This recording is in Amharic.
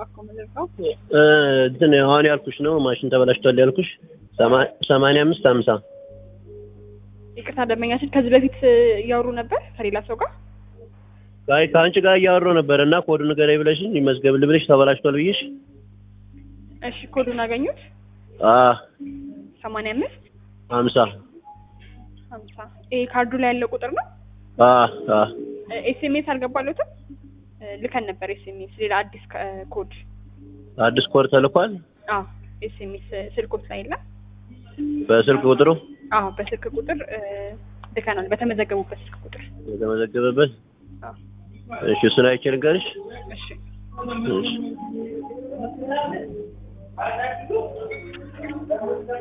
እባክዎ ምንድነው? እ እንትን አሁን ያልኩሽ ነው ማሽን ተበላሽቷል ያልኩሽ ሰማ- ሰማንያ አምስት ሀምሳ ይቅርታ ደንበኛችን ከዚህ በፊት እያወሩ ነበር ከሌላ ሰው ጋር አይ ከአንቺ ጋር እያወራሁ ነበር እና ኮዱ ንገረኝ ብለሽኝ ይመዝገብልህ ብለሽ ተበላሽቷል ብዬሽ እሺ ኮዱን አገኙት አ ሰማንያ አምስት ሀምሳ ሀምሳ ይሄ ካርዱ ላይ ያለው ቁጥር ነው አ አ ኤስኤምኤስ አልገባለትም ልከን ነበር ኤስኤምኤስ ሌላ አዲስ ከ- ኮድ አዲስ ኮድ ተልኳል አዎ ኤስኤምኤስ ስልኮት ላይ የለም በስልክ ቁጥሩ አዎ በስልክ ቁጥር እ፣ ልከናል በተመዘገቡበት ስልክ ቁጥር የተመዘገበበት አዎ እሺ እሱን አይቼ ልንገርሽ እሺ እሺ